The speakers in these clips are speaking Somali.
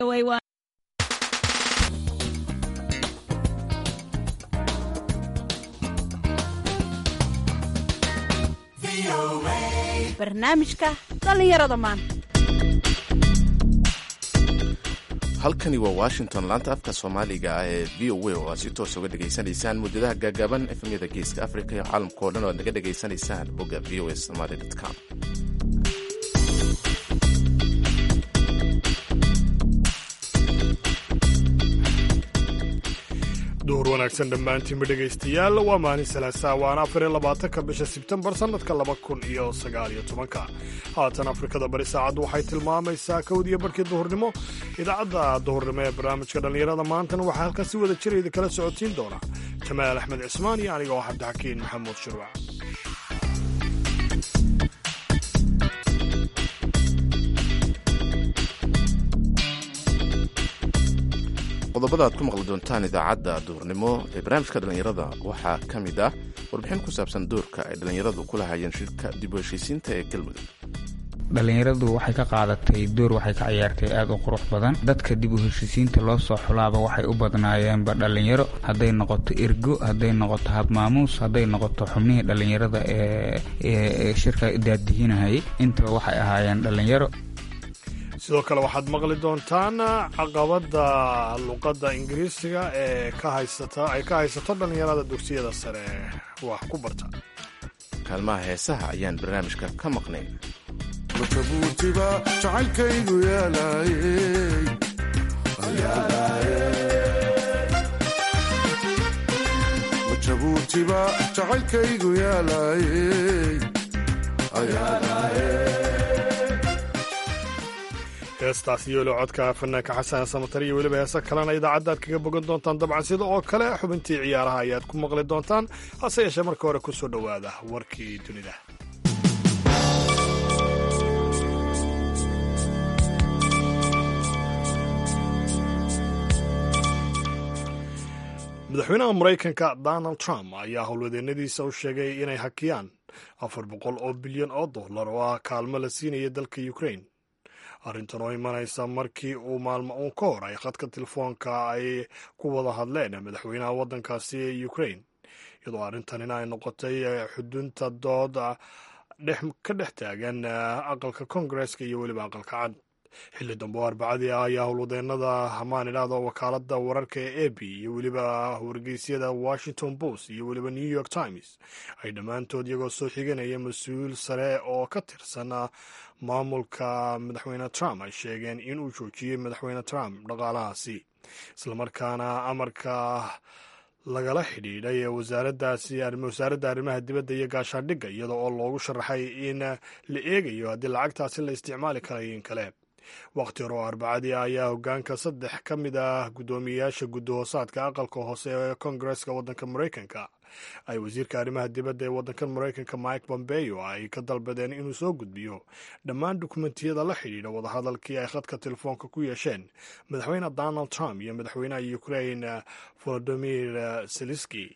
barnaamijka dhallinyarada maanta halkani waa washington laanta afka soomaaliga ee v o a oo aad si toos uga dhegaysanaysaan muddadaha gaagaaban efemyada geeska africa iyo caalamka oo dhan oo aad naga dhegaysanaysaan bogga v o a somaly com duhur wanaagsan dhammaantiinba dhegaystayaal waa maalin salaasaa waana afar iyo labaatanka bisha sebtembar sannadka laba kun iyo sagaal iyo tobanka haatan afrikada bari saacaddu waxay tilmaamaysaa kowdiyo barhkii duhurnimo idaacadda duhurnimo ee barnaamijka dhallinyarada maantana waxaa halkan si wada jira idin kala socotiin doona jamaal axmed cismaan iyo aniga oo cabdixakiin maxamuud shirwac qodobada aad ku maqli doontaan idaacadda duhurnimo ee barnaamijka dhallinyarada waxaa ka mid ah warbixin ku saabsan doorka ay dhallinyaradu ku lahayeen shirka dib u heshiisiinta ee galmudug dhallinyaradu waxay ka qaadatay door waxay ka ciyaartay aada u qurux badan dadka dib u heshiisiinta loo soo xulaaba waxay u badnaayeenba dhallinyaro hadday noqoto ergo hadday noqoto habmaamuus hadday noqoto xubnihii dhallinyarada ee shirka daadihinahayay intaba waxay ahaayeen dhallinyaro sidoo kale waxaad maqli doontaan caqabadda luqadda ingiriisiga ee ka haysata ay ka haysato dhallinyarada dugsiyada sare wax ku barta kaalmaha heesaha ayaan barnaamijka ka maqnayn matabuutiba jacaylkaygu yaalaayey majabuutiba jacaylkaygu yaalaayey heestaas yoolo codka fanaanka xasan samatar iyo weliba heese kalena idaacadda aad kaga bogan doontaan dabcan sida oo kale xubintii ciyaaraha ayaad ku maqli doontaan hase yeeshee marka hore ku soo dhowaada warkii dunida madaxweynaha maraykanka donald trump ayaa howlwadeennadiisa u sheegay inay hakiyaan afar boqol oo bilyan oo dollar oo ah kaalmo la siinaya dalka ukrain arrintan oo imanaysa markii uu maalmo uun ka hor ay khadka telefoonka ay ku wada hadleen madaxweynaha waddankaasi ee ukrain iyadoo arrintanina ay noqotay xudunta dood ka dhex taagan aqalka kongareska iyo weliba aqalka cad xilli dambe oo arbacadii ah ayaa howlwadeenada hamaan idhaahda wakaaladda wararka ee a b iyo weliba wargeysyada washington post iyo weliba new york times ay dhammaantood iyagoo soo xiganaya mas-uul sare oo ka tirsan maamulka madaxweyne trump ay sheegeen inuu joojiyey madaxweyne trump dhaqaalahaasi islamarkaana amarka lagala xidhiidhay wasaaraddaasi wasaaradda arrimaha dibadda iyo gaashaandhigga iyada oo loogu sharaxay in la eegayo haddii lacagtaasi la isticmaali karayo in kale wakhti hore oo arbacadii ayaa hogaanka saddex ka mid ah guddoomiyeyaasha guddahoosaadka aqalka hoose ee kongareska waddanka maraykanka ay wasiirka arrimaha dibadda ee waddankan maraykanka mike pompeo ay ka dalbadeen inuu soo gudbiyo dhammaan dukumentiyada la xidhiidha wadahadalkii ay khadka telefoonka ku yeesheen madaxweyne donald trump iyo madaxweynaha ukrain volodimir zelenski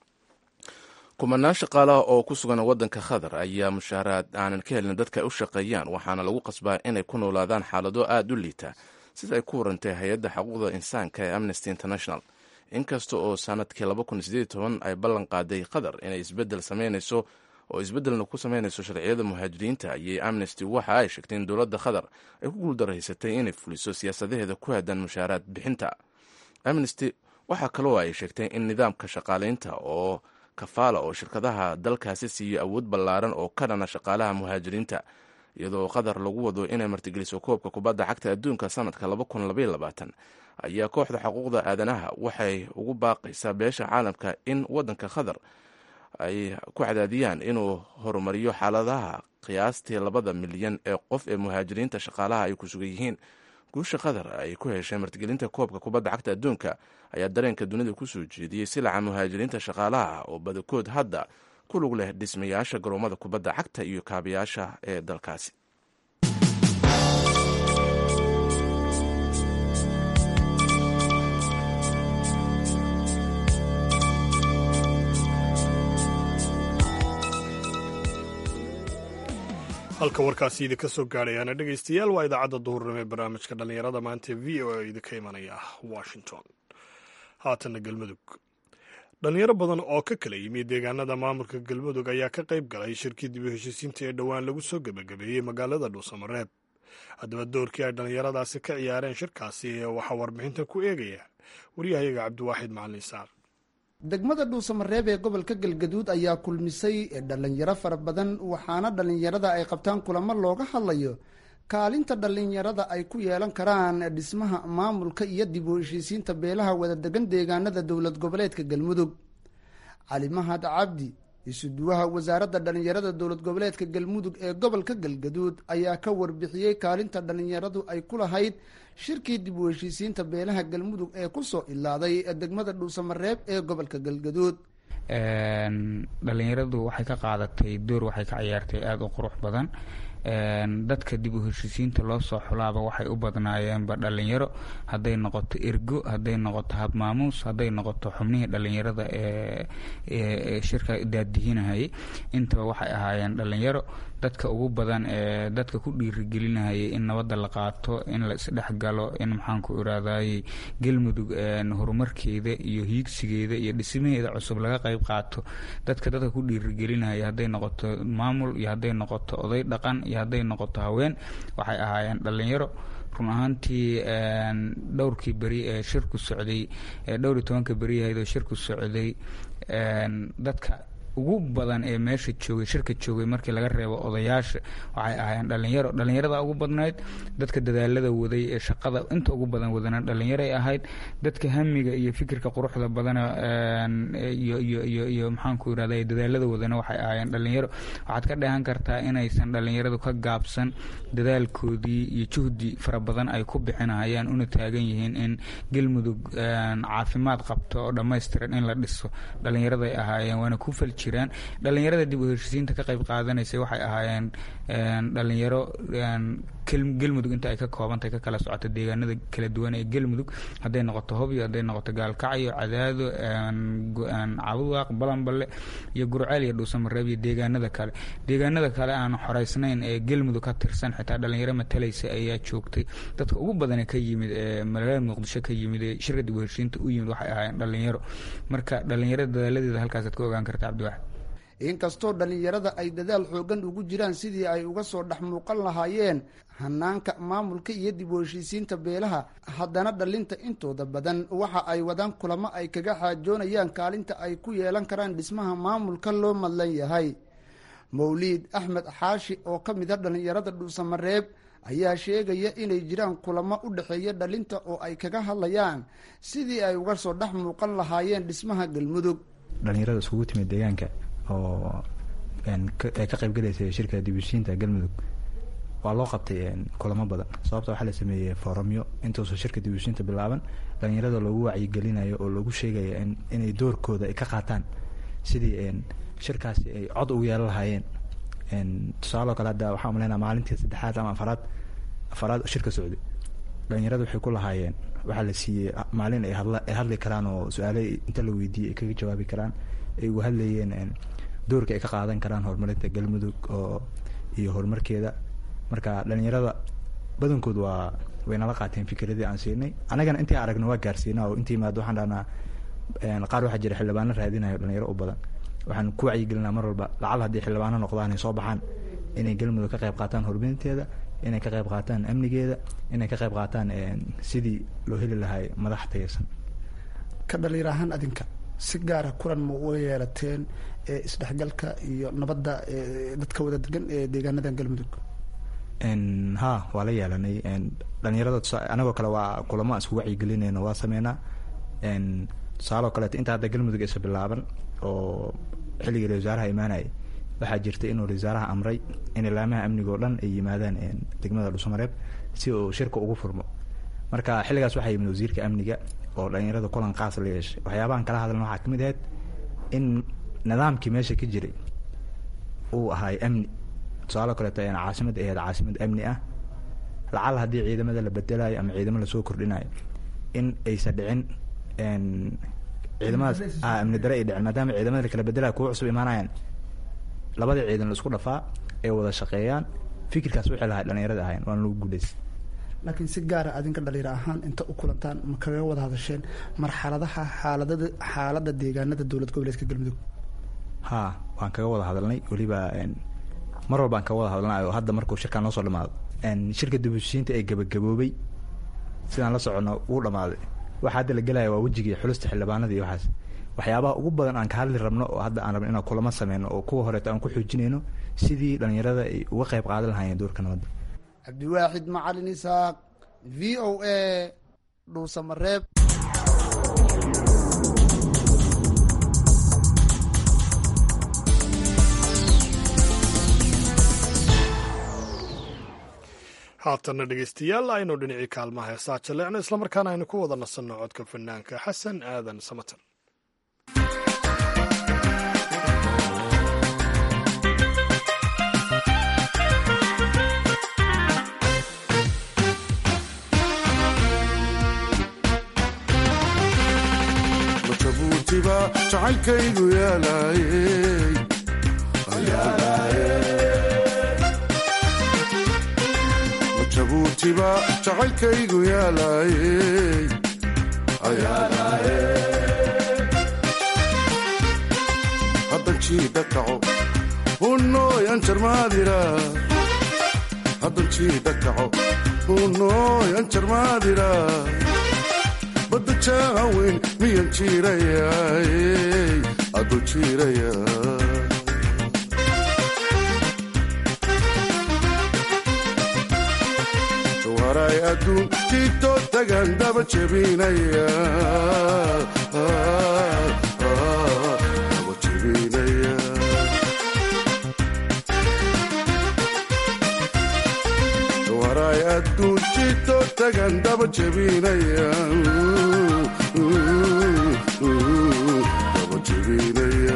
kumanaan shaqaalaha oo ku sugan waddanka qatar ayaa mushaaraad aanan ka helin dadka ay u shaqeeyaan waxaana lagu qasbaa inay ku noolaadaan xaalado aada u liita sida ay ku warantay hay-adda xuquuqda insaanka ee amnesty international inkasta oo sanadkii ay ballan qaaday qatar inay isbedel samaynayso oo isbeddelna ku samaynayso sharciyada muhaajiriinta ayay amnesty waxa ay sheegtay in dowladda qatar ay ku guuldaraysatay inay fuliso siyaasadaheeda ku hadan mushaaraad bixinta amnesty waxaa kaloo ay sheegtay in nidaamka shaqaalaynta oo kafaala oo shirkadaha dalkaasi siiyo awood ballaaran oo ka dhana shaqaalaha muhaajiriinta iyadoo qatar lagu wado inay martigeliso koobka kubadda cagta adduunka sanadka ayaa kooxda xuquuqda aadanaha waxay ugu baaqaysaa beesha caalamka in waddanka qatar ay ku cadaadiyaan inuu horumariyo xaaladaha qiyaastii labada milyan ee qof ee muhaajiriinta shaqaalaha ay ku sugan yihiin guusha qatar ay ku heshay martigelinta koobka kubadda cagta adduunka ayaa dareenka dunida ku soo jeediyey silaca muhaajiriinta shaqaalaha oo badakood hadda ku lug leh dhismayaasha garoomada kubadda cagta iyo kaabayaasha ee dalkaasi halka warkaasi idinka soo gaadhayaana dhegaystayaal waa idaacadda duhurnimo ee barnaamijka dhallinyarada maanta v o a idinka imanaya washington haatanna galmudug dhalinyaro badan oo ka kala yimi deegaanada maamulka galmudug ayaa ka qayb galay shirkii dib u heshiisiinta ee dhowaan lagu soo gebagabeeyey magaalada dhuusamareeb haddaba doorkii ay dhallinyaradaasi ka ciyaareen shirkaasi waxaa warbixintan ku eegaya waryahayaga cabdiwaaxid macalin isaaq degmada dhuusamareeb ee gobolka galgaduud ayaa kulmisay dhalinyaro fara badan waxaana dhalinyarada ay qabtaan kulamo looga hadlayo kaalinta dhalinyarada ay ku yeelan karaan dhismaha maamulka iyo dib u heshiisiinta beelaha wadadegan deegaanada dowlad goboleedka galmudug cali mahad cabdi isuduwaha wasaaradda dhalinyarada dowlad goboleedka galmudug ee gobolka galgaduud ayaa ka warbixiyey kaalinta dhalinyaradu ay ku lahayd shirkii dib u heshiisiinta beelaha galmudug ee kusoo ilaaday degmada dhuusamareeb ee gobolka galgaduud dhalinyaradu waxay ka qaadatay door waxay ka ciyaartay aada u qurux badan dadka dib u heshiisiinta loo soo xulaaba waxay u badnaayeenba dhalinyaro hadday noqoto ergo hadday noqoto habmaamuus hadday noqoto xubnihii dhalinyarada ee shirka daadihinahayay intaba waxay ahaayeen dhalinyaro dadka ugu badan ee dadka ku dhiirigelinahayay in nabadda la qaato in la isdhexgalo in maxaanku iraadayey galmudug horumarkeeda iyo hiigsigeeda iyo dhismaheeda cusub laga qayb qaato dadka dadka ku dhiirigelinahaya hadday noqoto maamul iyo hadday noqoto oday dhaqan iyo hadday noqoto haween waxay ahaayeen dhalinyaro run ahaantii dhowrkii beri ee shirku socday dhowr iyo tobanka beriyahayd oo shirku socday dadka ugu badan ee meesha joogay shirka joogay markii laga reebo odayaasha waxay ahaayeen dhalinyaro dhalinyarada ugu badnayd dadka dadaalada waday ee shaqada inta ugu badan wadana dhalinyaray ahayd dadka hamiga iyo fikirka quruxda badana iyo iyo iyo iyo maxaanku irahda dadaalada wadana waxay ahaayeen dhalinyaro waxaad ka dheehan kartaa inaysan dhalinyaradu ka gaabsan dadaalkoodii iyo juhdi fara badan ay ku bixinahayaan una taagan yihiin in galmudug caafimaad qabto oo dhammaystiran in la dhiso dhalinyaraday ahaayeen waana ku falji jiraan dhalinyarada dib u heshiisiinta ka qayb qaadanaysay waxay ahaayeen dhalinyaro galmudug inta ay ka koobantahay ka kala socota deegaanada kala duwan ee galmudug hadday noqoto hobyo hadday noqoto gaalkacyo cadaado cabudaaq balanballe iyo gurceel iyo dhuusamareeb iyo deegaanada kale deegaanada kale aan xoreysnayn ee galmudug ka tirsan xitaa dhalinyaro matalaysa ayaa joogtay dadka ugu badane ka yimid ee magaalada muqdisho ka yimid ee shirka dib u heshiisiinta u yimid waxay ahaayeen dhalinyaro marka dhalinyarada dadaaladeeda halkaasaad ka ogaan karta cabdiwaxid inkastoo dhalinyarada ay dadaal xoogan ugu jiraan sidii ay uga soo dhex muuqan lahaayeen hanaanka maamulka iyo dib u heshiisiinta beelaha haddana dhalinta intooda badan waxa ay wadaan kulamo ay kaga xaajoonayaan kaalinta ay ku yeelan karaan dhismaha maamulka loo madlan yahay mawliid axmed xaashi oo ka mid a dhalinyarada dhuusamareeb ayaa sheegaya inay jiraan kulamo u dhexeeya dhalinta oo ay kaga hadlayaan sidii ay uga soo dhex muuqan lahaayeen dhismaha galmudug dhalinyarada iskugu timid deegaanka oo ay ka qaybgalaysay shirka dibushiinta galmudug waa loo qabtay kulamo badan sababta waxaa la sameeyey foramyo intuusan shirka dibushiinta bilaaban dhalinyarada loogu wacyigelinayo oo loogu sheegaya inay doorkooda ay ka qaataan sidii shirkaasi ay cod ugu yeelan lahaayeen tusaaloo kale hadda waxaa umaleynaa maalintii saddexaad ama afaraad afaraad shirka socday dhalinyarada waxay ku lahaayeen waxaa la siiyey maalin ay hadla ay hadli karaan oo su-aale inta la weydiiyey ay kaga jawaabi karaan ay uga hadlayeen doorka ay ka qaadan karaan horumarinta galmudug oo iyo horumarkeeda marka dhalinyarada badankood waa way nala qaateen fikradii aan siinay annagana intii aragna waa gaarsiina oo intii imaado waxaan dhahnaa qaar waxaa jira xildhibaano raadinayo dhalinyaro u badan waxaan ku wacyigelinaa mar walba lacal haddii xildhibaano noqdaan ay soo baxaan inay galmudug ka qayb qaataan horumarinteeda inay ka qayb qaataan amnigeeda inay ka qayb qaataan sidii loo heli lahay madax tayarsan ka dhalinyar ahaan adinka si gaara kulan ma uga yeelateen isdhexgalka iyo nabadda dadka wada degan ee deegaanadan galmudug ha waa la yeelanay dhalinyarada anagoo kale waa kulamo aan isku wacyigelinayno waa sameynaa tusaaloo kaleeto inta hadda galmudug isa bilaaban oo xilligii ra wasaaraha imaanayay waxaa jirta inuu wasaaraha amray in ilaamaha amniga oo dhan ay yimaadaan degmada dhuusamareeb si uu shirka ugu furmo marka xilligaas waxaa yimid wasiirka amniga oo dhalinyarada kulan qaas la yeeshay waxyaabahan kala hadlan waxaa kamid ahayd in nidaamkii meesha ka jiray uu ahaay amni tusaaloo kaleeto caasimad ahayd caasimad amni ah lacal haddii ciidamada la bedelayo ama ciidamo lasoo kordhinayo in aysan dhicin ciidamadaas amni dare ay dhicin maadaama ciidamada lakala bedelayo kuwa cusub imaanayaan labada ciidan la isku dhafaa ay wada shaqeeyaan fikirkaas wixii lahay dhalinyarada ahayn waana lagu guuleystay laakiin si gaara adinka dhalinyaro ahaan inta u kulantaan ma kaga wada hadasheen marxaladaha xaaladada xaaladda deegaanada dowlad goboleedka galmudug haa waan kaga wada hadalnay weliba mar walbaan kaga wada hadalnay oo hadda markuu shirkaan noo soo dhamaado shirka dibushiinta ee gabagaboobay sidaan la socono wuu dhamaaday waxa hadda la gelaya waa wejigii xulusta xildhibaanada iyo waxaas waxyaabaha ugu badan aan ka hadli rabno oo hadda aan rabno inaan kulamo sameyno oo kuwa horeeto aan ku xoojinayno sidii dhalinyarada ay uga qayb qaadan lahaayeen doorka nabadda cabdiwaaxid macalin isaaq v o a dhuusamareeb haatanna dhegeystayaal aynu dhinacii kaalmaha heesaa jaleecno islamarkaana aynu ku wada nasanno codka fanaanka xasan aadan samatan matabuutiba jacaylkaygu yaalaayey jabuutiba jacaylkaygu yaalaayey haddan jiidha kaco hunooy anjarmaadira haddan jiidha kaco hunooy anjarmaadira badda jaaweyn miyan jiirayaay aduu jiiraya waray adduun jiito tagan daba jebinaya daba jebinaya waray adduun jiito tagan daba jebinaya daba jebinaya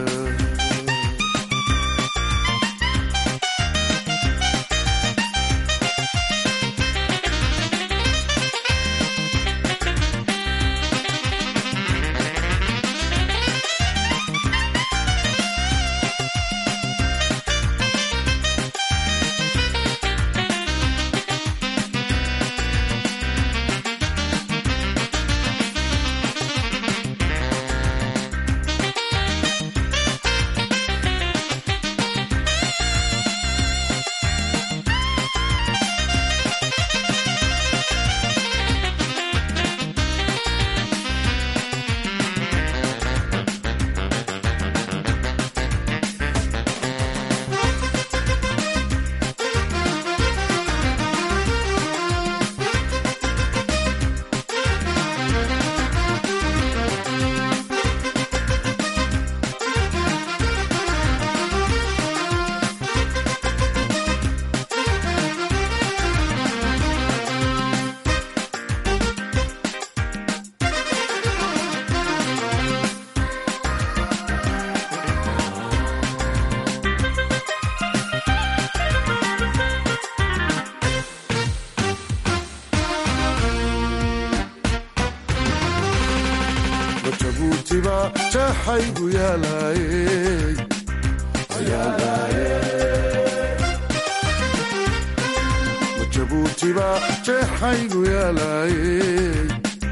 jabuutiba jaxaygu yaalaayey jabuutiba jeexaygu yaalaayey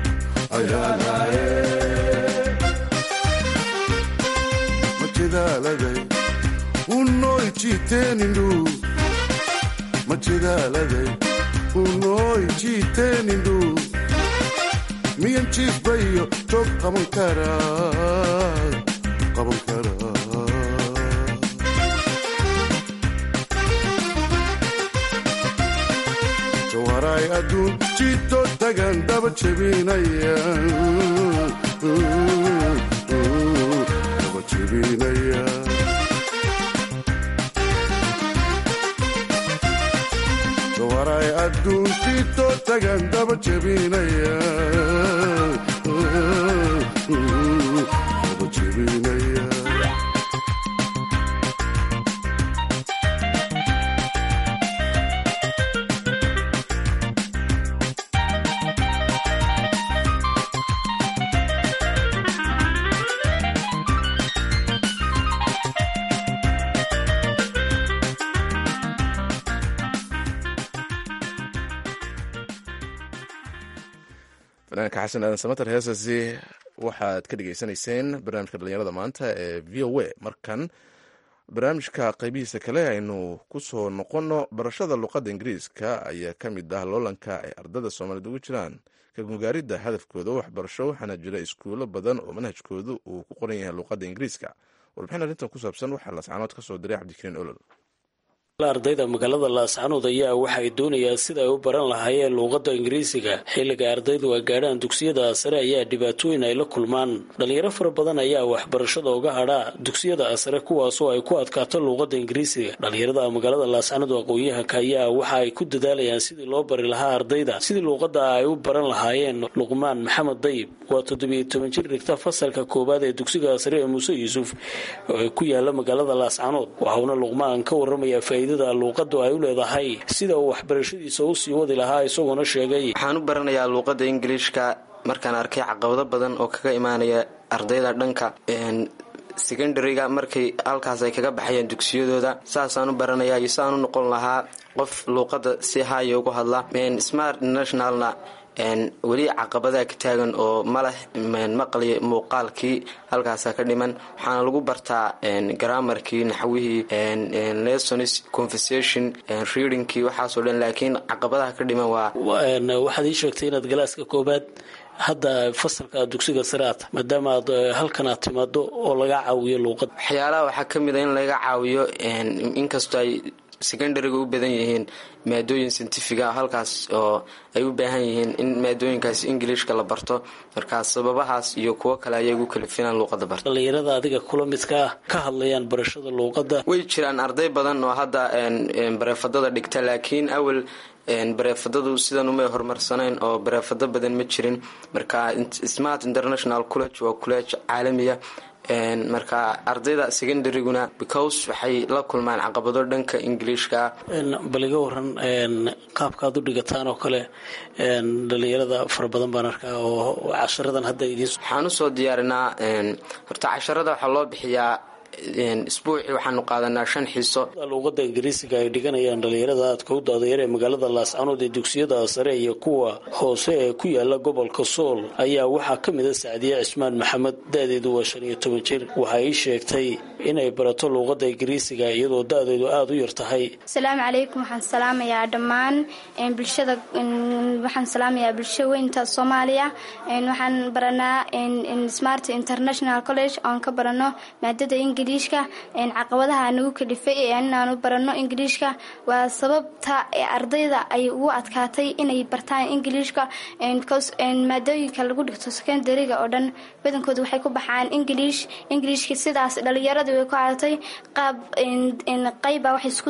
majedaaladay unooy jiiteenindhu majedaaladay unooy jiiteenindhu miyan jiifbayo joog qaban karaa qaban karaa jawaaraay adduun jiito tagan daba jebinaya daba jebinaya jawaaraay adduun jiito tagan daba jebinaya daba jebinaya fanaanka xasan aadan samater heesasi waxaad ka dhegaysanayseen barnaamijka dhalinyarada maanta ee v o a markan barnaamijka qaybihiisa kale aynu ku soo noqonno barashada luqadda ingiriiska ayaa ka mid ah loolanka ay ardada soomaaliyed ugu jiraan ka gungaaridda hadafkooda waxbarasho waxaana jira iskuulo badan oo manhajkoodu uu ku qoran yahay luqadda ingiriiska warbixin arrintan ku saabsan waxaa lascanood ka soo diray cabdikariin olol ardayda magaalada laascanood ayaa waxa ay doonayaan sida ay u baran lahaayeen luuqadda ingiriisiga xilliga ardaydu ay gaadhaan dugsiyada sare ayaa dhibaatooyin ay la kulmaan dhalinyaro fara badan ayaa waxbarashada uga hadhaa dugsiyada sare kuwaasoo ay ku adkaato luuqadda ingiriisiga dhalinyarada magaalada laascanood aqoon-yahanka ayaa waxa ay ku dadaalayaan sidii loo bari lahaa ardayda sidii luuqadda ay u baran lahaayeen luqmaan maxamed dayib waa toddobiyo toban jir dhigta fasalka koowaad ee dugsiga sare ee muuse yuusuf ee ku yaala magaalada laascanood waxauna luqmaan ka waramaya faa'iidada luuqadu ay u leedahay sida uu waxbarashadiisa u sii wadi lahaa isagoona sheegay waxaan u baranayaa luuqadda ingiliishka markaan arkay caqabado badan oo kaga imaanaya ardayda dhanka secondariga markay halkaas ay kaga baxayaan dugsiyadooda saasaan u baranayaa iyo saan u noqon lahaa qof luuqadda si haaya ugu hadla smart nationalna weli caqabadaa ka taagan oo maleh maqli muuqaalkii halkaasa ka dhiman waxaana lagu bartaa garamarkii naxwihii lessons conversation readingkii waxaasoo dhan laakiin caqabadaha ka dhiman waa waxaad ii sheegtay inaad galaaska koobaad hadda fasalka dugsiga saraad maadaama aad halkan aad timaado oo laga caawiyo luuqad waxyaalaha waxaa ka mid a in laga caawiyo inkastoo ay secondariga u badan yihiin maadooyin scientifiga halkaas oo ay u baahan yihiin in maadooyinkaas ingiliishka la barto markaas sababahaas iyo kuwo kale ayay ugu kalifinaan luuqada barta dhalinyarada adiga kula midka ah ka hadlayaan barashada luuqadda way jiraan arday badan oo hadda bareefadada dhigta laakiin awal bareefadadu sidan umay horumarsanayn oo bareefado badan ma jirin marka smart international college waa college caalamiya marka ardayda secondaryguna because waxay la kulmaan caqabado dhanka ingiliishka bal iga waran qaabkaad u dhigataan oo kale dhalinyarada fara badan baan arkaa oo casharadan hadda idiin waxaan usoo diyaarinaa horta casharada waxaa loo bixiyaa isbuucii waxaanu qaadanaa shan xiiso luuqada ingiriisiga ay dhiganayaan dhalinyarada aadka u daadayar ee magaalada laascanood ee dugsiyada sare iyo kuwa hoose ee ku yaala gobolka sool ayaa waxaa ka mid a sacdiye cismaan maxamed da-deedu waa shan iyo toban jir waxay ii sheegtay inay barato luuqada ingiriisiga iyadoo da-deedu aada u yar tahay asalaamu calaykum waxaan salaamayaa dhammaan bulshada waxaan salaamayaa bulsho weynta soomaaliya waxaan baranaa smart international college oon ka barano maadada ingiliishka caqabadaha nagu kalifay inaanu barano ingiliishka waa sababta ardayda ay ugu adkaatay inay bartaan ingiliishka maadooyinka lagu dhigto secondariga oo dhan badankooda waxay ku baxaan ingiliish ingiliishka sidaas dhalinyaradii way ku adatay qaab qayba waxay isku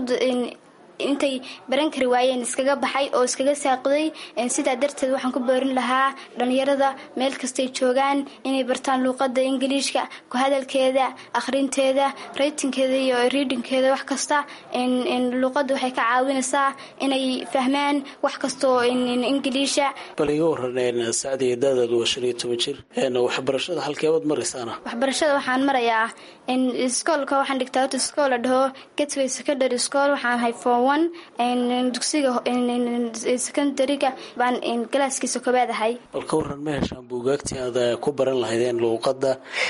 intay baran kari waayeen iskaga baxay oo iskaga saaqiday sidaa darteed waxaan ku boorin lahaa dhalinyarada meel kastay joogaan inay bartaan luuqada ingiliishka ku hadalkeeda akhrinteeda raytinkeeda iyo readingkeeda wax kasta luuqada waxay ka caawinaysaa inay fahmaan wax kastoo ingiliisha bal iga waran sacdiya daadaadu waa shan iyo toban jir waxbarashada halkeebaad maraysaana waxbarashada waxaan marayaa iskoolka waxaan dhigtaa horta iskool la dhaho gatway secondary school waxaan hay form one dugsiga secondariga baan galaaskiisa koobaad ahay bal ka waran ma heshaan buugaagtii aad ku baran lahaydeen luuqadda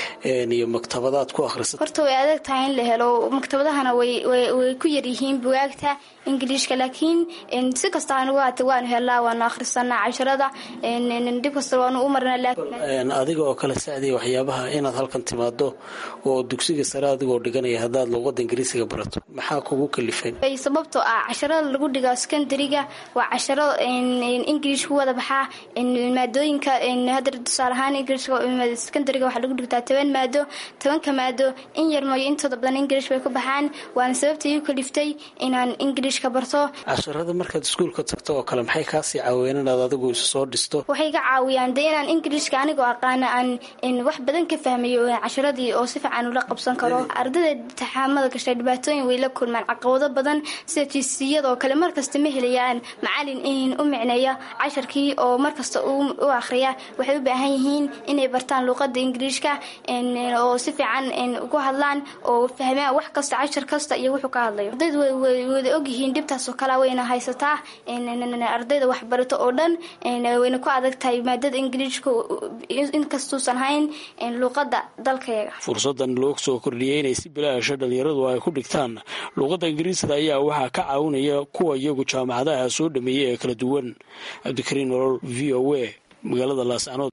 iyo maktabadaad ku akhrisat horta way adag tahay in la helo maktabadahana way ku yaryihiin bugaagta ingiliishka laakiin si kasta anugu haata waanu helnaa waanu akhrisanaa casharada dhib kasta waanu u marnaa adiga oo kale sacdiya waxyaabaha inaad halkan timaado oo dugsiga sare adigoo dhiganaya haddaad luuqada ingiriisiga barato maxaa kugu kalifeen sababtoo ah casharada lagu dhiga secondariga waa casharo ingiliish ku wada baxaa maadooyinka hadda tusaale ahaan ingiliishka secondariga waxaa lagu dhigtaa toban maado tobanka maado in yar mooyo intooda badan ingiliish bay ku baxaan waana sababta igu kaliftay inaan ingiliishka barto casharada markaad iskuulka tagto oo kale maxay kaasii caawiyeen inaad adigu isu soo dhisto waxay ka caawiyaan dee inaan ingiliishka anigoo aqaana aan wax badan ka fahmayo casharadii oo si fiican ula qabsan karo ardayda taxaamada gashay dhibaatooyin way la kulmaan caqabado badan sida tiisiyadoo kale markasta ma helayaan macalin in u micneeya casharkii oo markasta u akhriya waxay u baahan yihiin inay bartaan luuqada ingiriishka oo si fiican ugu hadlaan oo fahmaan wax kasta cashar kasta iyo wuxuu ka hadlayo ardaydu way wada ogyihiin dhibtaasoo kale wayna haysataa ardayda waxbarato oo dhan wayna ku adag tahay maadada ingiriishka inkastuusan hayn luuqada dalkayaga fursadan loo soo kordhiyey inay si bilaasha dhalinyaradu ay ku dhigtaan luuqadda ingiriisda ayaa waxaa ka caawinaya kuwa iyagu jaamacadaha soo dhameeyey ee kala duwan cabdikariin nolol v o a magaalada laascanood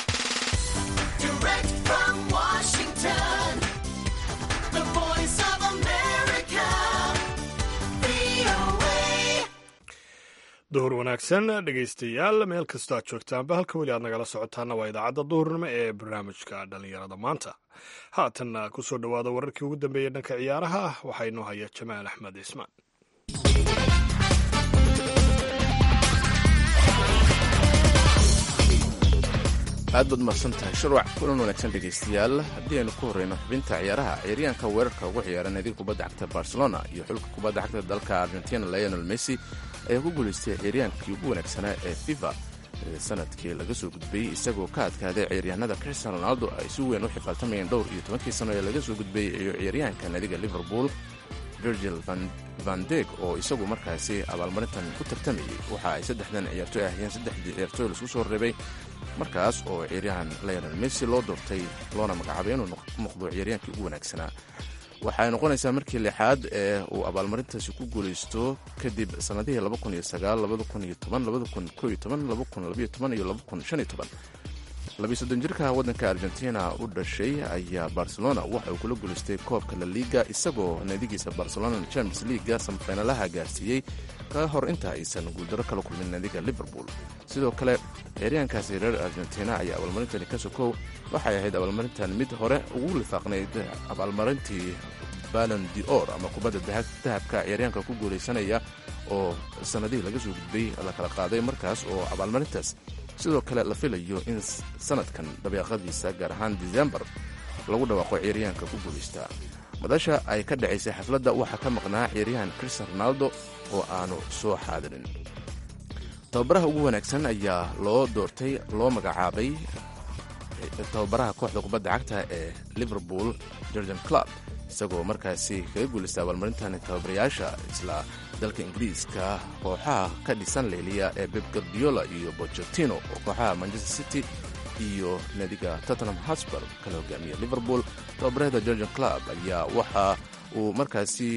duhur wanaagsan dhegaystayaal meel kastoo aad joogtaanba halka weli aad nagala socotaana waa idaacadda duhurnimo ee barnaamijka dhallinyarada maanta haatanna ku soo dhowaada wararkii ugu dambeeyey dhanka ciyaaraha waxaa inoo haya jamaal axmed ismaan aad baad mahadsan tahay sharwac kulan wanaagsan dhegaystayaal haddii aynu ku horreyno xubinta ciyaaraha ciyaaryahanka weerarka ugu ciyaara naadiga kubadda cagta barcelona iyo xulka kubadda cagta dalka argentina lionel messi ayaa ku guulaystay ciyaaryahankii ugu wanaagsanaa ee fifa sanadkii laga soo gudbayey isagoo ka adkaaday ciyaaryahanada cristiano ronaldo ay si weyn u xifaaltamayeen dhowr iyo tobankii sano ee laga soo gudbayey iyo ciyaaryahanka naadiga liverpool virgil vandeg oo isagu markaasi abaalmarintan ku tartamayey waxa ay saddexdan ciyaartoy ahayeen saddexdii ciyaartoy laisku soo reebay markaas oo ciyaaryahan lionel messi loo doortay loona magacaabay inuu noqdo ciyaaryahankii ugu wanaagsanaa waxay noqonaysaa markii lixaad ee uu abaalmarintaasi ku guulaysto kadib sannadihii labiisoddon jirka waddanka argentina u dhashay ayaa barcelona waxa uu kula guulaystay koobka la liiga isagoo naadigiisa barcelona champions leaga samafeynalaha gaarsiiyey ka hor inta aysan guuldaro kala kulmin naadiga liverpool sidoo kale ciyaaryahankaasi reer argentina ayaa abaalmarintani ka sokow waxay ahayd abaalmarintan mid hore ugu lifaaqnayd abaalmarintii balon dior ama kubadda dahabka ciyaaryahanka ku guulaysanaya oo sannadihii laga soo gudbay la kala qaaday markaas oo abaalmarintaas sidoo kale la filayo in sanadkan dabeeqadiisa gaar ahaan disembar lagu dhawaaqo ciyaaryahanka ku guulaystaa madasha ay ka dhacaysay xafladda waxaa ka maqnaa ciyaaryahan cristian ronaldo oo aanu soo xaadirin tababaraha ugu wanaagsan ayaa loo doortay loo magacaabay tababaraha kooxda kubadda cagta ee liverpool jorgan club isagoo markaasi kaga guulaystay abaalmarintan tababarayaasha isla dalka ingiriiska kooxaha ka dhisan leeliya ee beb gardiola iyo bochetino oo kooxaha manchester city iyo naadiga tottenham hosper kala hogaamiya liverpool tababarahda georgian club ayaa waxa uu markaasi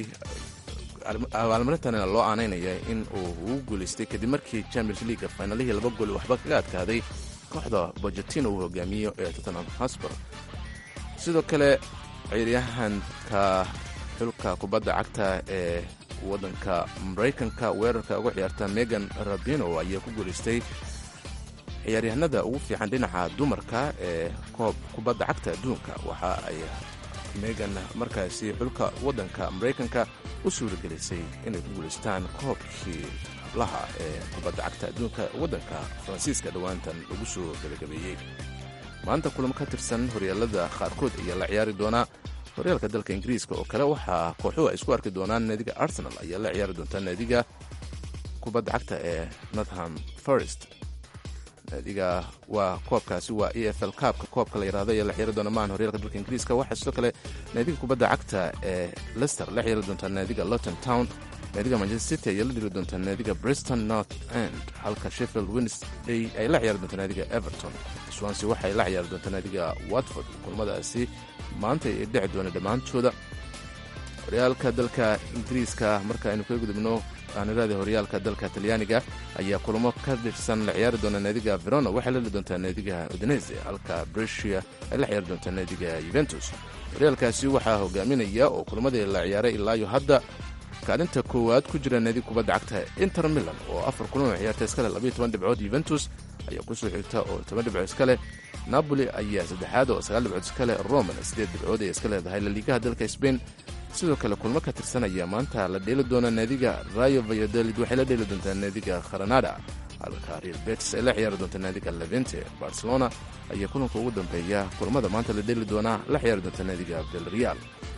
abaalmarintana loo aanaynaya in uu ugu guulaystay kadib markii champions leaga finalihii laba gool waxba kaga adkaaday kooxda bochetino uu hogaamiyo ee tottenham hosper sidoo kale ciyaaryahanka xulka kubadda cagta ee waddanka maraykanka weerarka uga ciyaarta megan rabino ayaa ku guulaystay ciyaaryahanada ugu fiican dhinaca dumarka ee koob kubadda cagta adduunka waxa ay megan markaasi xulka waddanka maraykanka u suuragelisay inay ku guulaystaan koobkii hablaha ee kubadda cagta adduunka waddanka faransiiska dhowaantan lagu soo gebagabeeyey maanta kulamo ka tirsan horyaalada qaarkood ayaa la ciyaari doonaa horyaalka dalka ingiriiska oo kale waxaa kooxuhu ay isku arki doonaan naadiga arsenal ayaa la ciyaari doontaa naadiga kubadda cagta ee northam forest naadiga waa koobkaasi waa e f l kaabka koobka la yidhahdo ayaa la ciyaari doona maahan horyaalka dalka ingiriiska waxaa sidoo kale naadiga kubadda cagta ee lester la ciyaari doontaa naadiga lowton town naadiga manchester city ayaa la dhiri doontaa naadiga briston north end halka sheffield wednesday ay la ciyaari doontaa naadiga everton swansea waxay la ciyaari doontaa naadiga watford kulmadaasi maanta ay dhici doona dhammaantooda horyaalka dalka ingiriiska marka aynu kaga gudubno aaniraada horyaalka dalka talyaaniga ayaa kulamo ka dhirsan la ciyaari doona naadiga verona waxay la dhili doontaa naadiga udinese halka brescia ay la ciyaari doontaa naadiga yuventus horyaalkaasi waxaa hogaaminaya oo kulamadii la ciyaaray ilaayo hadda kaalinta koowaad ku jira naadiga kubadda cagta inter milan oo afar kulan oo ciyaarta iskale labayo toban dhibcood yuventus ayaa kusoo xigta oo toban dhibcood iskale napoli ayaa saddexaad oo sagaal dhibcood iskale romana siddeed dhibcood ay iska leedahay laliigaha dalka sbain sidoo kale kulmo ka tirsanaya maanta la dheeli doona naadiga rayo vayadolid waxay la dheeli doontaa naadiga kharanada halka real betis ay la ciyaari doontaa naadiga levente barcelona ayaa kulanka ugu dambeeya kulamada maanta la dheeli doonaa la ciyaari doontaa naadiga vilreal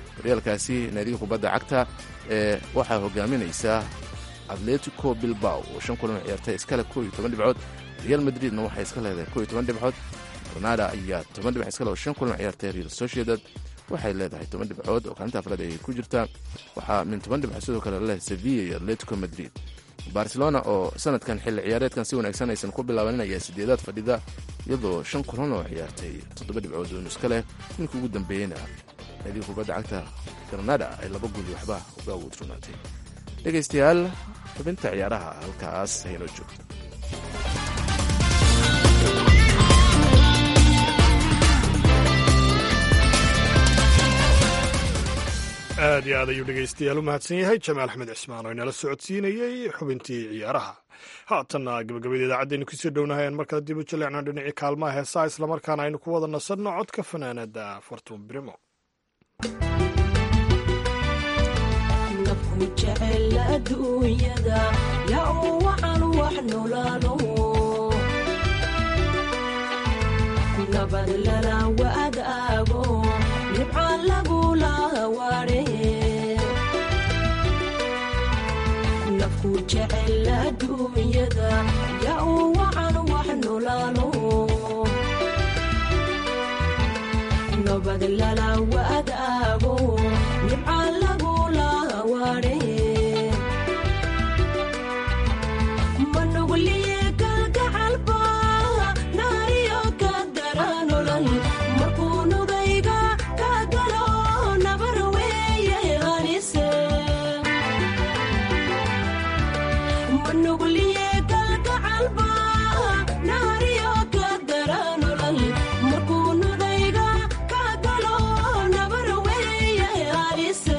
horyaalkaasi naadiga kubadda cagta ee waxaa hogaaminaysa atletico bilbao oo shan kulan ciyaartay iskale koo iyo toban dhibcood real madridna waxay iska leedahay koo iyo toban dhibcood granada ayaa toban dhibc iskale oo shan kulan ciyaartay real sociedad waxay leedahay toban dhibcood oo kaalinta afraad ayay ku jirtaa waxaa min toban dhibcood sidoo kale leh sevilla iyo atletico madrid barcelona oo sanadkan xilli ciyaareedkan si wanaagsan aysan ku bilaabanin ayaa sideedaad fadhida iyadoo shan kulan oo ciyaartay toddoba dhibcood oo nuska leh ninka ugu dambeeyeyna naadiga kubadda cagta granada ay laba guli waxba uga wudrunaatay dhegaystayaal xubinta ciyaaraha halkaas haynoo joogto aad iyo aad ayuu dhegaystayaal u mahadsan yahay jamaal axmed cismaan oo inala socodsiinayey xubintii ciyaaraha haatanna gabagabada idaacaddeenu kusii dhownahay aan markale dib u jaleecno dhinacii kaalmaha heesaa islamarkaana aynu ku wada nasanno codka fanaanada fartuun birimo nafku jecel adduunyada yaa uu wacan wax nolaalo nabad lala wadaago nibca lagula waare nafku jecel adduunyada yaa uu wacan wax nolaalo nabad lala wadaago nibca lagula waare manugliye kalgacalba naariyo ka daranolal markuu nugayga ka galo nabar weeye hanise manugliye kalgacalba naariyo ka daranolal markuu nugayga ka galo nabar weeye hanise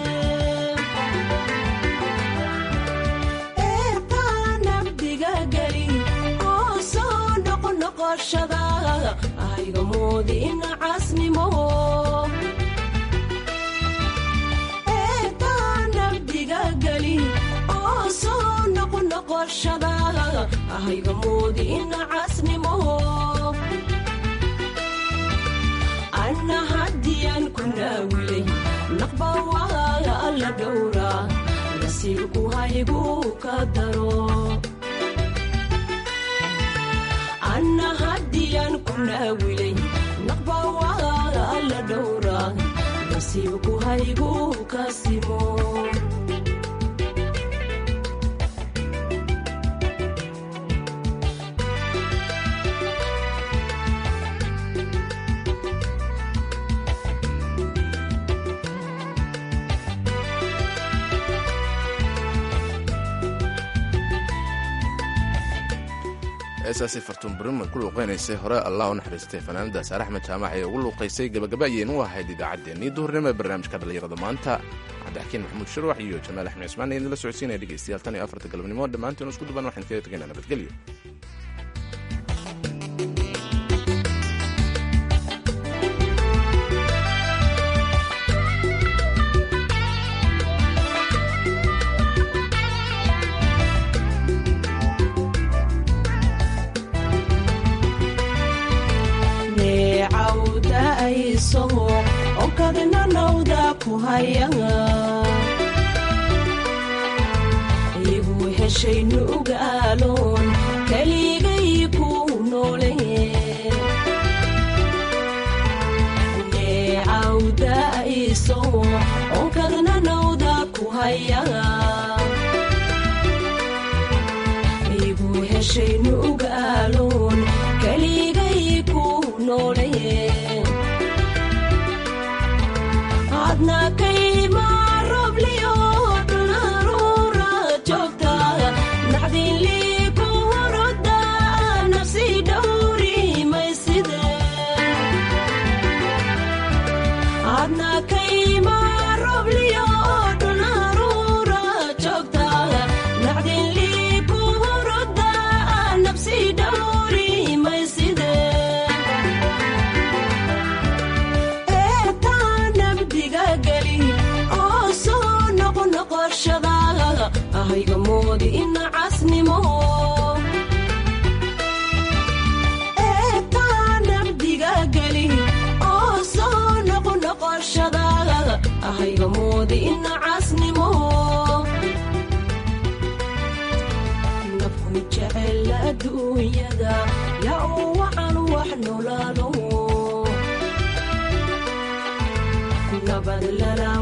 eetanabdiga geli oo soo noqnoqoshada ayga moodin casnimo eetanabdiga geli oo soo noqnoqoshada ayga moodin casnimo anna haddiyaan ku naawilay naqba waa alla dhowra nasiibku haygu ka daro anna haddiyaan ku naawilay naqba waa alla dhowra nasiibku haygu ka simo heesaasi fartuun bariman ku luuqaynaysay hore allah u naxariistay fanaanada saar axmed jaamac ee ugu luuqaysay gabagaba ayaynu u ahayd idaacaddeenii duhurnimo ee barnaamijka dhallinyarada maanta cabdixakiin maxamuud shirwax iyo jamaal axmed cismaan idinla socodsiinaya dhegaystayaal tan iyo afarta galabnimo dhammaantiin isku duban waxaan kaga tegaynaa nabadgelyo neecawda ayso onkadna nawda ku haya igu heshay nugaaloon keligay ku noole neecawda ayso onkadna nawda ku haya igu heshay nugaaloon keligay ku noole adna kayma robliyo dhunaruura joogta nacdinlii ku horoda nafsi dhowri mayside adna kayma robliyo dhunaruura joogta nacdinlii ku horoda nafsi dhowri mayside eetaa nabdiga geli hayga moodi ina casnimo nafku jecel adduunyada yaa uu wacan wax noolaado nabad lala